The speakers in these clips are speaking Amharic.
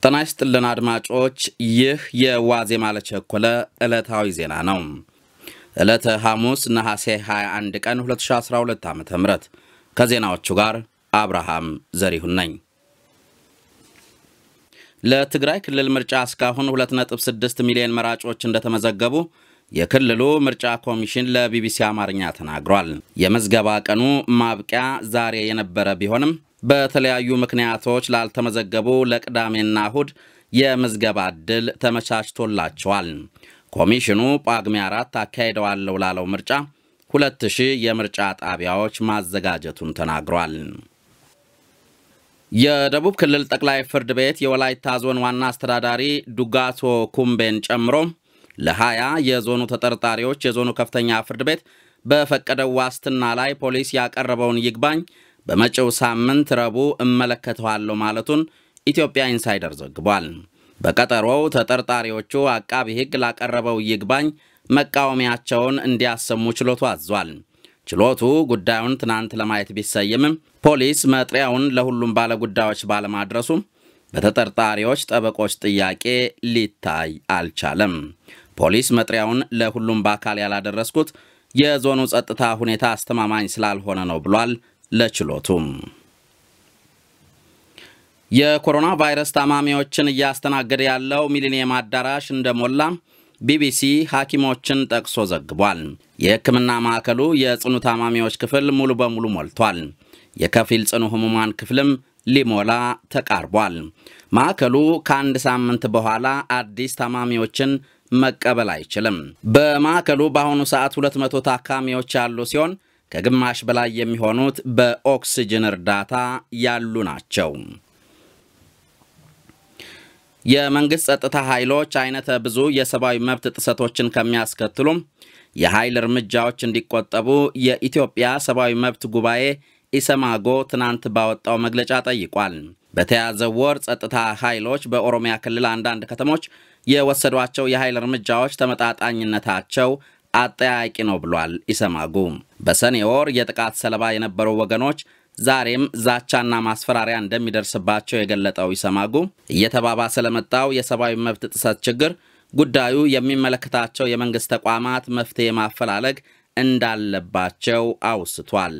ጤና ይስጥልን አድማጮች፣ ይህ የዋዜማ ለቸኮለ ዕለታዊ ዜና ነው። ዕለተ ሐሙስ ነሐሴ 21 ቀን 2012 ዓ ም ከዜናዎቹ ጋር አብርሃም ዘሪሁን ነኝ። ለትግራይ ክልል ምርጫ እስካሁን 2.6 ሚሊዮን መራጮች እንደተመዘገቡ የክልሉ ምርጫ ኮሚሽን ለቢቢሲ አማርኛ ተናግሯል። የምዝገባ ቀኑ ማብቂያ ዛሬ የነበረ ቢሆንም በተለያዩ ምክንያቶች ላልተመዘገቡ ለቅዳሜና እሁድ የምዝገባ ዕድል ተመቻችቶላቸዋል። ኮሚሽኑ ጳጉሜ አራት አካሂደዋለሁ ላለው ምርጫ 2000 የምርጫ ጣቢያዎች ማዘጋጀቱን ተናግሯል። የደቡብ ክልል ጠቅላይ ፍርድ ቤት የወላይታ ዞን ዋና አስተዳዳሪ ዱጋቶ ኩምቤን ጨምሮ ለ20 የዞኑ ተጠርጣሪዎች የዞኑ ከፍተኛ ፍርድ ቤት በፈቀደው ዋስትና ላይ ፖሊስ ያቀረበውን ይግባኝ በመጪው ሳምንት ረቡዕ እመለከተዋለሁ ማለቱን ኢትዮጵያ ኢንሳይደር ዘግቧል። በቀጠሮው ተጠርጣሪዎቹ አቃቢ ሕግ ላቀረበው ይግባኝ መቃወሚያቸውን እንዲያሰሙ ችሎቱ አዟል። ችሎቱ ጉዳዩን ትናንት ለማየት ቢሰይምም ፖሊስ መጥሪያውን ለሁሉም ባለጉዳዮች ባለማድረሱ በተጠርጣሪዎች ጠበቆች ጥያቄ ሊታይ አልቻለም። ፖሊስ መጥሪያውን ለሁሉም በአካል ያላደረስኩት የዞኑ ጸጥታ ሁኔታ አስተማማኝ ስላልሆነ ነው ብሏል። ለችሎቱም የኮሮና ቫይረስ ታማሚዎችን እያስተናገደ ያለው ሚሊኒየም አዳራሽ እንደሞላ ቢቢሲ ሐኪሞችን ጠቅሶ ዘግቧል። የሕክምና ማዕከሉ የጽኑ ታማሚዎች ክፍል ሙሉ በሙሉ ሞልቷል። የከፊል ጽኑ ህሙማን ክፍልም ሊሞላ ተቃርቧል። ማዕከሉ ከአንድ ሳምንት በኋላ አዲስ ታማሚዎችን መቀበል አይችልም። በማዕከሉ በአሁኑ ሰዓት 200 ታካሚዎች ያሉ ሲሆን ከግማሽ በላይ የሚሆኑት በኦክስጅን እርዳታ ያሉ ናቸው። የመንግሥት ጸጥታ ኃይሎች አይነተ ብዙ የሰብአዊ መብት ጥሰቶችን ከሚያስከትሉም የኃይል እርምጃዎች እንዲቆጠቡ የኢትዮጵያ ሰብአዊ መብት ጉባኤ ኢሰማጎ ትናንት ባወጣው መግለጫ ጠይቋል። በተያዘው ወር ጸጥታ ኃይሎች በኦሮሚያ ክልል አንዳንድ ከተሞች የወሰዷቸው የኃይል እርምጃዎች ተመጣጣኝነታቸው አጠያቂ ነው ብሏል ኢሰማጉ። በሰኔ ወር የጥቃት ሰለባ የነበሩ ወገኖች ዛሬም ዛቻና ማስፈራሪያ እንደሚደርስባቸው የገለጠው ኢሰማጉ እየተባባሰ ለመጣው የሰብአዊ መብት ጥሰት ችግር ጉዳዩ የሚመለከታቸው የመንግሥት ተቋማት መፍትሔ ማፈላለግ እንዳለባቸው አውስቷል።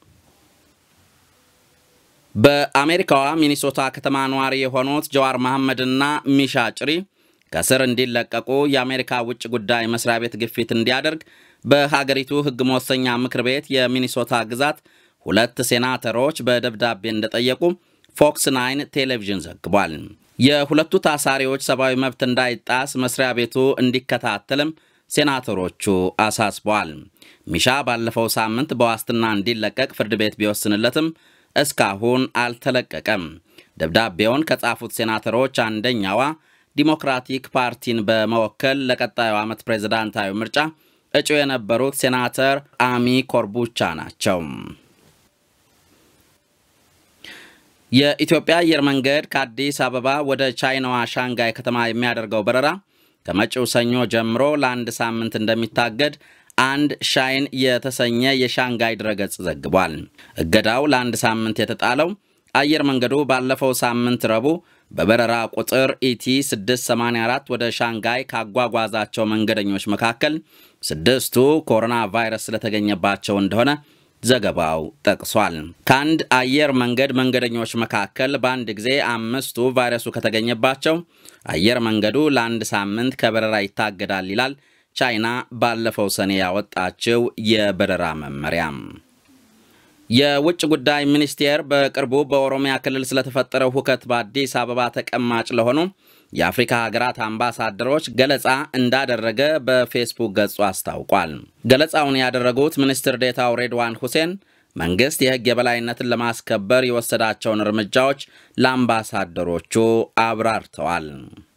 በአሜሪካዋ ሚኒሶታ ከተማ ነዋሪ የሆኑት ጀዋር መሐመድና ሚሻ ጭሪ ከስር እንዲለቀቁ የአሜሪካ ውጭ ጉዳይ መስሪያ ቤት ግፊት እንዲያደርግ በሀገሪቱ ሕግ መወሰኛ ምክር ቤት የሚኒሶታ ግዛት ሁለት ሴናተሮች በደብዳቤ እንደጠየቁ ፎክስ ናይን ቴሌቪዥን ዘግቧል። የሁለቱ ታሳሪዎች ሰብአዊ መብት እንዳይጣስ መስሪያ ቤቱ እንዲከታተልም ሴናተሮቹ አሳስበዋል። ሚሻ ባለፈው ሳምንት በዋስትና እንዲለቀቅ ፍርድ ቤት ቢወስንለትም እስካሁን አልተለቀቀም። ደብዳቤውን ከጻፉት ሴናተሮች አንደኛዋ ዲሞክራቲክ ፓርቲን በመወከል ለቀጣዩ ዓመት ፕሬዝዳንታዊ ምርጫ እጩ የነበሩት ሴናተር አሚ ኮርቡቻ ናቸው። የኢትዮጵያ አየር መንገድ ከአዲስ አበባ ወደ ቻይናዋ ሻንጋይ ከተማ የሚያደርገው በረራ ከመጪው ሰኞ ጀምሮ ለአንድ ሳምንት እንደሚታገድ አንድ ሻይን የተሰኘ የሻንጋይ ድረገጽ ዘግቧል። እገዳው ለአንድ ሳምንት የተጣለው አየር መንገዱ ባለፈው ሳምንት ረቡዕ በበረራ ቁጥር ኢቲ 684 ወደ ሻንጋይ ካጓጓዛቸው መንገደኞች መካከል ስድስቱ ኮሮና ቫይረስ ስለተገኘባቸው እንደሆነ ዘገባው ጠቅሷል። ከአንድ አየር መንገድ መንገደኞች መካከል በአንድ ጊዜ አምስቱ ቫይረሱ ከተገኘባቸው አየር መንገዱ ለአንድ ሳምንት ከበረራ ይታገዳል ይላል ቻይና ባለፈው ሰኔ ያወጣችው የበረራ መመሪያ። የውጭ ጉዳይ ሚኒስቴር በቅርቡ በኦሮሚያ ክልል ስለተፈጠረው ሁከት በአዲስ አበባ ተቀማጭ ለሆኑ የአፍሪካ ሀገራት አምባሳደሮች ገለጻ እንዳደረገ በፌስቡክ ገጹ አስታውቋል። ገለጻውን ያደረጉት ሚኒስትር ዴታው ሬድዋን ሁሴን መንግሥት የሕግ የበላይነትን ለማስከበር የወሰዳቸውን እርምጃዎች ለአምባሳደሮቹ አብራርተዋል።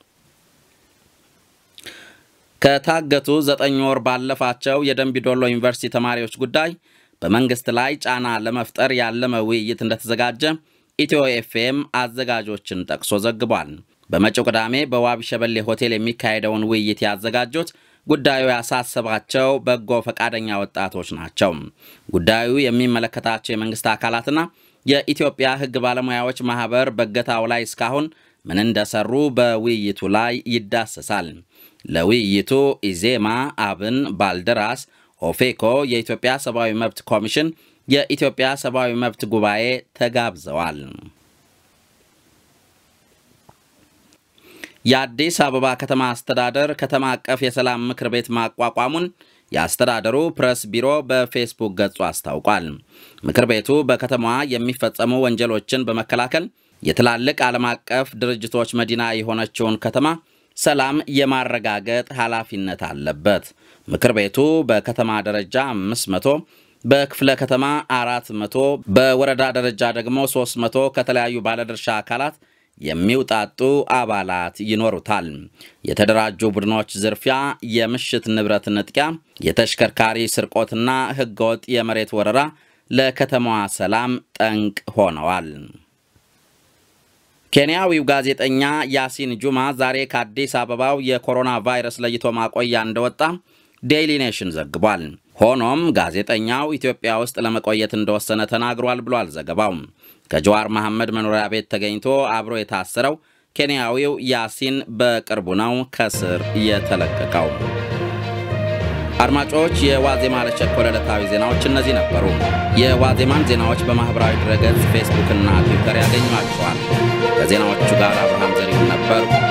ከታገቱ ዘጠኝ ወር ባለፋቸው የደንቢዶሎ ዩኒቨርሲቲ ተማሪዎች ጉዳይ በመንግሥት ላይ ጫና ለመፍጠር ያለመ ውይይት እንደተዘጋጀ ኢትዮ ኤፍኤም አዘጋጆችን ጠቅሶ ዘግቧል። በመጪው ቅዳሜ በዋቢ ሸበሌ ሆቴል የሚካሄደውን ውይይት ያዘጋጁት ጉዳዩ ያሳሰባቸው በጎ ፈቃደኛ ወጣቶች ናቸው። ጉዳዩ የሚመለከታቸው የመንግሥት አካላትና የኢትዮጵያ ሕግ ባለሙያዎች ማኅበር በእገታው ላይ እስካሁን ምን እንደሰሩ በውይይቱ ላይ ይዳሰሳል። ለውይይቱ ኢዜማ፣ አብን፣ ባልደራስ፣ ኦፌኮ፣ የኢትዮጵያ ሰብአዊ መብት ኮሚሽን፣ የኢትዮጵያ ሰብአዊ መብት ጉባኤ ተጋብዘዋል። የአዲስ አበባ ከተማ አስተዳደር ከተማ አቀፍ የሰላም ምክር ቤት ማቋቋሙን የአስተዳደሩ ፕሬስ ቢሮ በፌስቡክ ገጹ አስታውቋል። ምክር ቤቱ በከተማዋ የሚፈጸሙ ወንጀሎችን በመከላከል የትላልቅ ዓለም አቀፍ ድርጅቶች መዲና የሆነችውን ከተማ ሰላም የማረጋገጥ ኃላፊነት አለበት። ምክር ቤቱ በከተማ ደረጃ 500 በክፍለ ከተማ 400 በወረዳ ደረጃ ደግሞ 300 ከተለያዩ ባለድርሻ አካላት የሚውጣጡ አባላት ይኖሩታል። የተደራጁ ቡድኖች ዝርፊያ፣ የምሽት ንብረት ንጥቂያ፣ የተሽከርካሪ ስርቆትና ሕገወጥ የመሬት ወረራ ለከተማዋ ሰላም ጠንቅ ሆነዋል። ኬንያዊው ጋዜጠኛ ያሲን ጁማ ዛሬ ከአዲስ አበባው የኮሮና ቫይረስ ለይቶ ማቆያ እንደወጣ ዴይሊ ኔሽን ዘግቧል። ሆኖም ጋዜጠኛው ኢትዮጵያ ውስጥ ለመቆየት እንደወሰነ ተናግሯል ብሏል ዘገባው። ከጀዋር መሐመድ መኖሪያ ቤት ተገኝቶ አብሮ የታሰረው ኬንያዊው ያሲን በቅርቡ ነው ከስር የተለቀቀው። አድማጮች፣ የዋዜማ ለቸኮለ ዕለታዊ ዜናዎች እነዚህ ነበሩ። የዋዜማን ዜናዎች በማኅበራዊ ድረገጽ ፌስቡክና ትዊተር ያገኟቸዋል። ከዜናዎቹ ጋር አብርሃም ዘሪሁን ነበር።